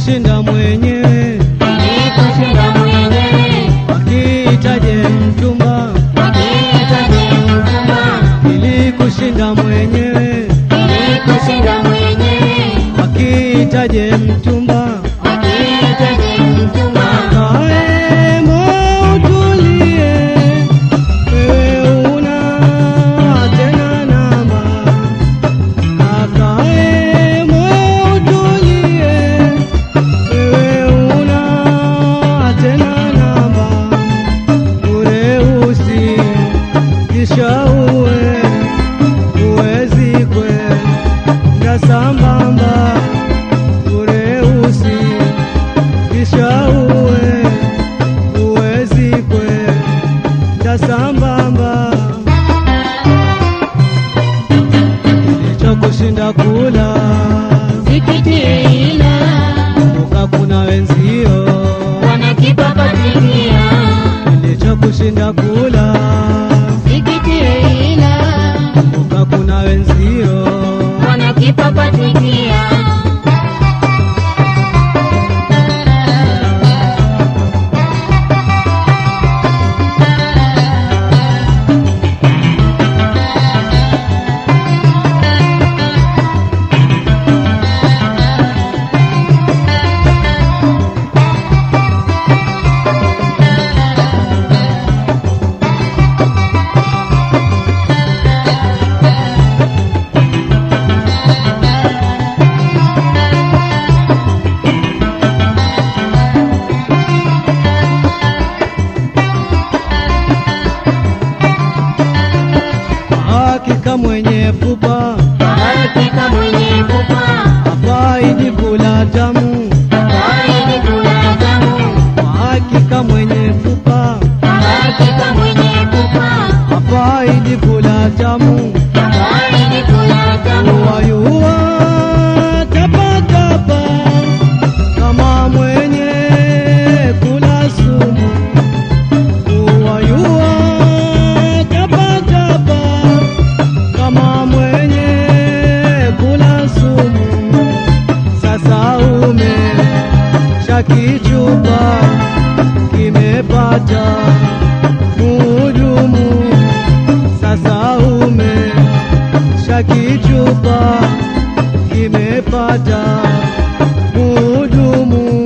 kushinda mwenyewe Nilikushinda mwenyewe, wakihitaje mchumba wakihitaji mchumba. ilikushinda mwenyewe Nilikushinda mwenyewe, wakihitaje mchumba wakihitaji mchumba. kae moyo utulie wewe una tena namba kakae moyo utulie wewe una tena namba ureusi kisha uwe uwezi kwenda sambamba ureusi kisha uwe uwezi kwenda sambamba kilichokushinda kula Sikitie ila kumbuka kuna wenzio wanakipapatikia. kilichokushinda kula Sikitie ila kumbuka kuna wenzio wanakipapatikia. hakika mwenye pupa Hakika mwenye pupa, afaidi kula tamu haidi kula tamu. hakika mwenye pupa Hakika mwenye pupa, afaidi kula tamu haidi kula tamu. wayua tapatapa kama mwenye kula sumu wayua tapatapa kama mwenye kula sumu sasa ume shakichupa kimepata muhudumu sasa ume shakichupa kimepata muhudumu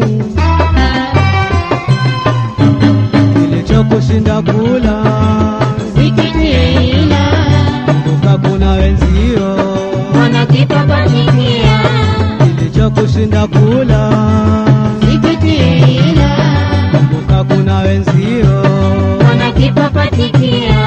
kilichokushinda kula Sikitie ila kumbuka kuna wenzio wanakipapatikia. kilichokushinda kula Sikitie ila kumbuka kuna wenzio wanakipapatikia.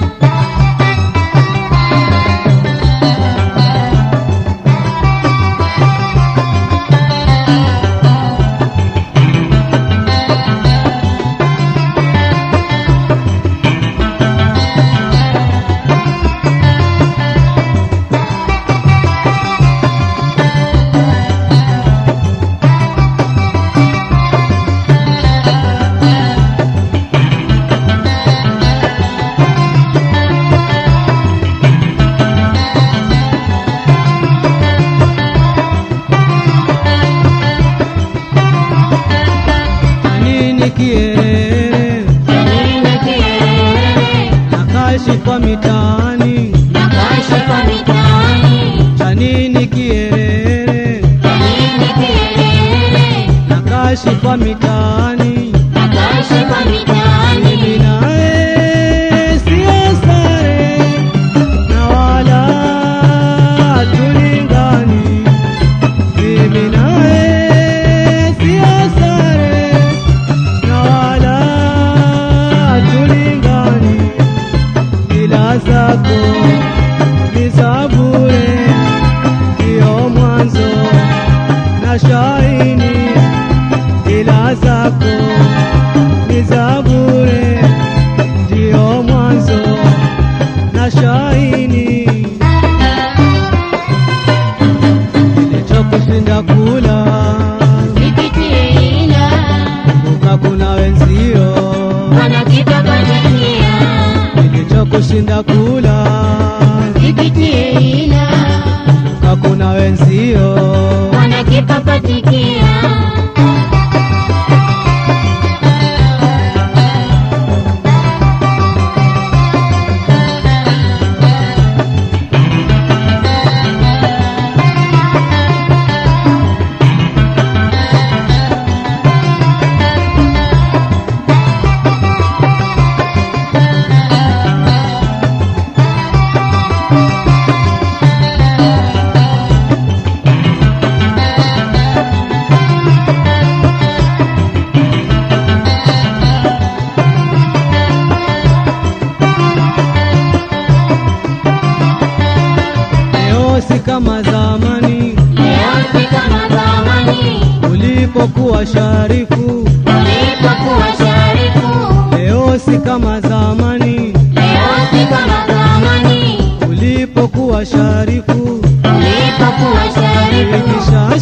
nini kielele Janine kielele, nakaishi kwa mitaani nakaishi kwa mitaani. cha nini kielele Janine kielele, nakaishi kwa mitaani nakaishi kwa mitaani. mimi naye sio sare na wala tulingani mimi naye sio sare na wala tulingani ila zako ni za bure ndio mwanzo na shaini ila zako ni za bure ndio mwanzo na shaini kilichokushinda kula Sikitie ila kumbuka kuna wenzio wanakipapatikia. kilichokushinda kula Sikitie ila kumbuka kuna wenzio wanakipapatikia. ulipokuwa sharifu, ulipokuwa sharifu, leo si kama zamani. leo si kama zamani. Ulipokuwa sharifu, Ulipokuwa sharifu, ikisha